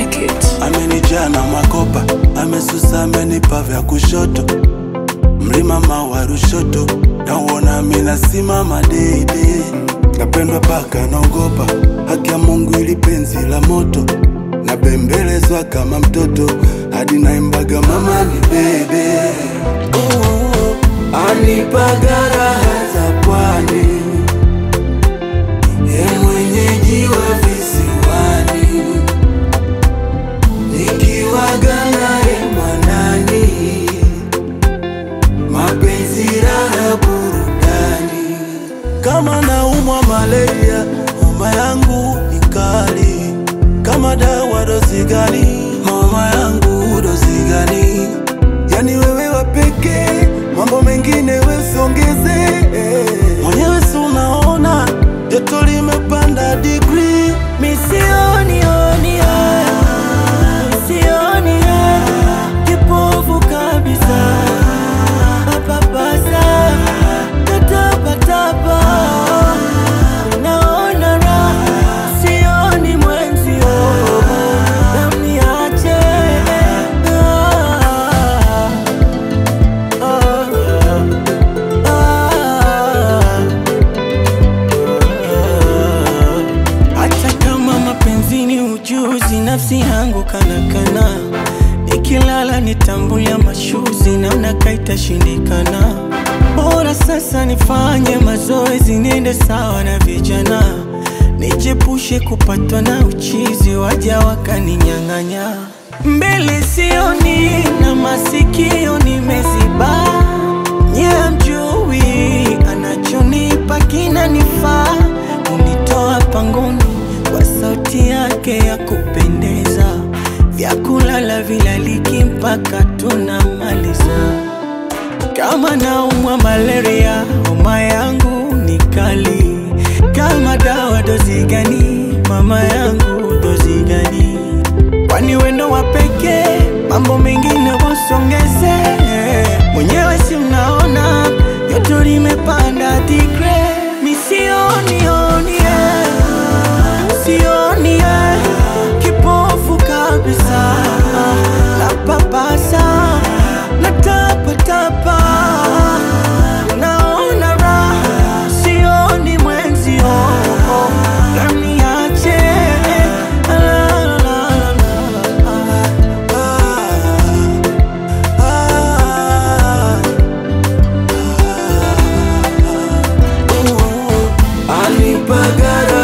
make it. amenijaa na makopa, amesusa, amenipa vya kushoto, mlima mawa Rushoto, nauona mina simama deidei, napendwa paka naogopa, haki ya Mungu ili penzi la moto, nabembelezwa kama mtoto, hadi naimbaga mama ni bebe, anipaga raha za pwani, ye mwenyeji wa visiwani nikiwaga naye mwanani, mapenzi raha burudani. Kama naumwa malaria, homa yangu ni kali. Kama dawa dozi gani? Homa yangu dozi gani? Yani wewe wa pekee, mambo mengine wesiongeze. Mwenyewe si unaona joto limepanda degree, Misioni oni Misioni Kipofu kabisa Papasa Tatapa tapa Naona raha Sioni mwenzio Namniache Ah, ah, ah. Hata kama mapenzi ni ujuzi, nafsi yangu kanakana, nikilala nitambulia mashuzi, namna kaitashindikana. Bora sasa nifanye mazoezi, niende sawa na vijana, nijepushe kupatwa na uchizi, waja wakaninyang'anya. Mbele sioni na masikio nimeziba, nye mjui anachonipa kinanifaa, unitoa pangoni kwa sauti yake ya kupendeza, vyakulala vilaliki mpaka tunamaliza. Kama naumwa malaria, homa yangu ni kali. Kama dawa dozi gani? Mama yangu dozi gani? Kwani wendo wa pekee, mambo mengine wasongeze. Mwenyewe si mnaona joto limepanda digre, misioni oni sioni eh, kipofu kabisa, napapasa natapatapa, naona raha, sioni mwenzio, naniache la, la, la, la, la. ah, ah, anipaga